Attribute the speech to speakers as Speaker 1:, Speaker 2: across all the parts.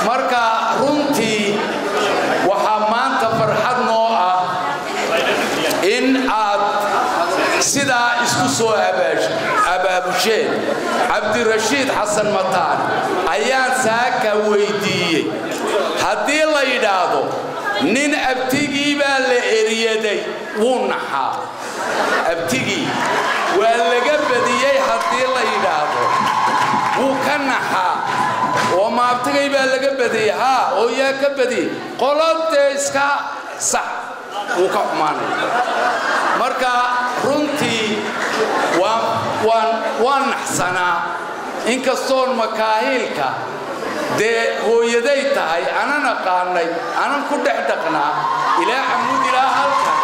Speaker 1: marka runtii waxaa maanta farxad noo ah in aad sidaa isku soo abaabusheen cabdirashiid xasan mataan ayaan saaka weydiiyey haddii la yidhaahdo nin abtigii baa la eriyaday wuu naxaa abtigii waa laga badiyey haddii la yidhaahdo wuu ka naxaa oo maabtigay baa laga badiyey haa oo yaa ka badiyey qolodee iska sax wuu ka xumaanaya marka runtii waan naxsanaa inkastoon makaahiilka dee hooyaday tahay anan aqaanay anan ku dhex dhaqnaa ilaa xamuud ilaa halkan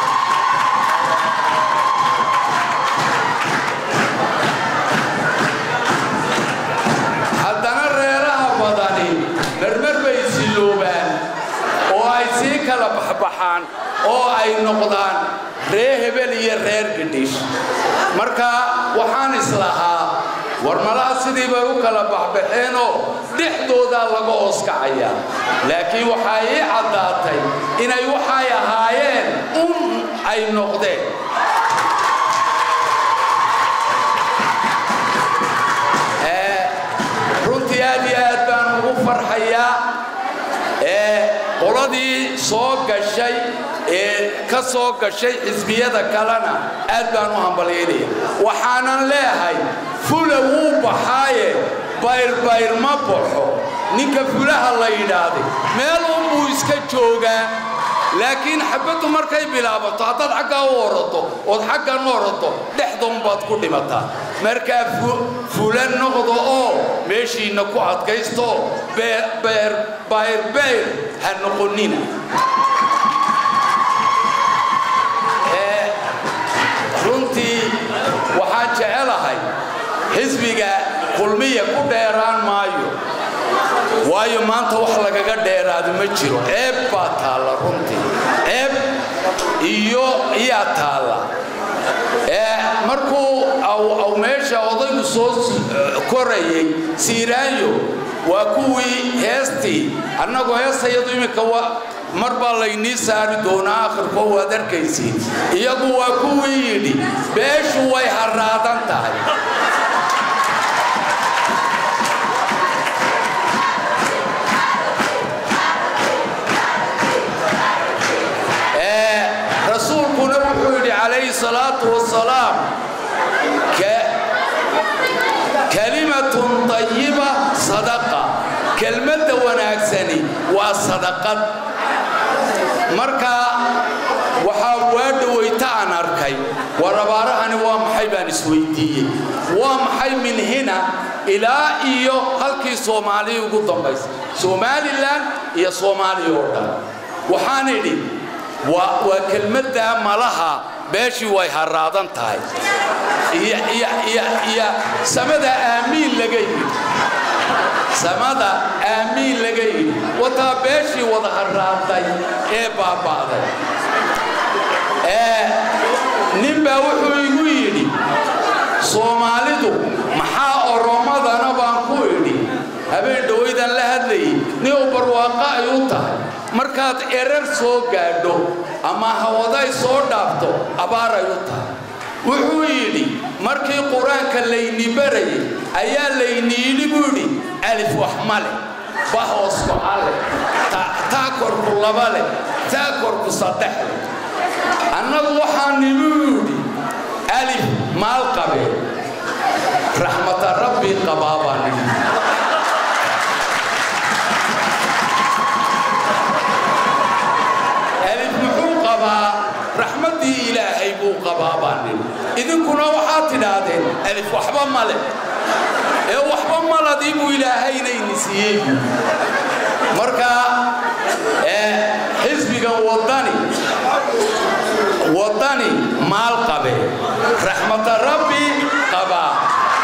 Speaker 1: haddana reeraha badani marmar bay siloobaan oo ay sii kala baxbaxaan oo ay noqdaan ree hebel iyo reer gidhish marka waxaan islahaa war malaha sidii bay u kala baxbaxeenoo dhexdoodaa laga ooskacayaa laakiin waxaa ii caddaatay inay waxay ahaayeen un ay noqdeen runtii aad iyo aad baan ugu farxayaa qoladii soo gashay ee ka soo gashay xisbiyada kalena aad baan u hambalyaynaya waxaanan leehay fula wuu baxaaye bayrbayr ma baxo ninka fulaha la yidhaahday meel unbuu iska joogaa laakiin xabaddu markay bilaabato haddaad xaggaa u orato ood xaggan u orato dhexdoonbaad ku dhimataa markaa fula noqdo oo meeshiinna ku adkaysto bayrbayr ha noqonina runtii waxaan jecelahay xisbiga kulmiya ku dheeraan maayo waayo maanta wax lagaga dheeraado ma jiro ceeb baa taalla runtii ceeb iyo iyaa taalla markuu aw meesha odaygu soo korayay siiraayo waa kuwii heestii annagoo heestayadu iminka mar baa laynii saari doonaa akhirkoo waad arkaysiin iyagu waa kuwii yidhi beeshu way harraadan tahay rasuulkuna wuxuu yidhi calayhi salaatu wasalaam kalimatun tayiba sadaqa kelmadda wanaagsani waa sadaqad marka waxaa waa dhawayta aan arkay war abaarahani waa maxay baan isweydiiyey waa maxay min hina ilaa iyo halkii soomaaliya ugu dambaysa somalilan iyo soomaaliya oo dhan waxaan idhi waa kelmaddaa malaha beeshii way harraadan tahay iyo samada aamiin laga yidhi samada aamiin laga yidhi wataa beeshii wada harraaday ee baaba'day nin baa wuxuu igu yidhi soomaalidu maxaa oromadana baan ku idhi habeen dhawaydan la hadlayay nin u barwaaqa ay u tahay markaad erar soo gaadho ama hawaday soo dhaafto abaaray u tahay wuxuu yidhi markii qur-aanka layni barayay ayaa layni yidhi buu yidhi alif wax ma leh ba hoosku ale taa korku laba leh taa korku saddex leh annagu waxaa nimu yidhi alif maal qabee raxmata rabbi qabaa baa nidhi alif muxuu qabaa raxmaddii ilaahay buu qabaa baa nidhi idinkuna waxaad tidhaahdeen alif waxba ma leh ee waxba maladii buu ilaahaynaini siiyey marka xisbigan wadani wadani maal qabe raxmata rabbi qabaa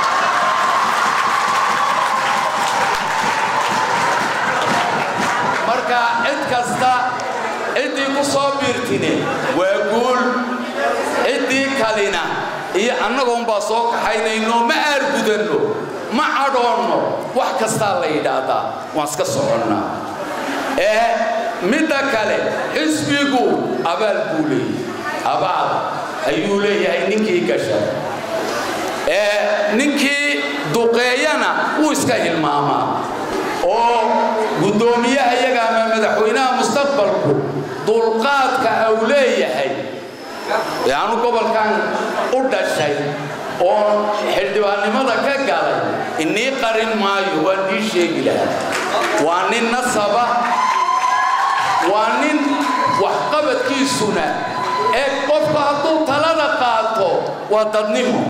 Speaker 1: marka cid kasta ciddii ku soo biirtine waa guul ciddii kalina iyo annagoonbaa soo kaxaynayno ma aargudanno ma cadhoonno wax kastaa la yidhaahdaa waan iska soconnaa ee midda kale xisbigu abaal buu leeyahay abaal ayuu leeyahay ninkii gasha ee ninkii duqeeyana wuu iska hilmaamaa oo guddoomiyaha iyaga ama madaxweynaha mustaqbalku dulqaadka au leeyahay yaanu gobolkan u dhashay oo xildhibaannimada ka galay inii qarin maayo waan ii sheegi lahaa waa nin nasaba waa nin waxqabadkiisuna ee qofku hadduu talada qaato waa dadnimo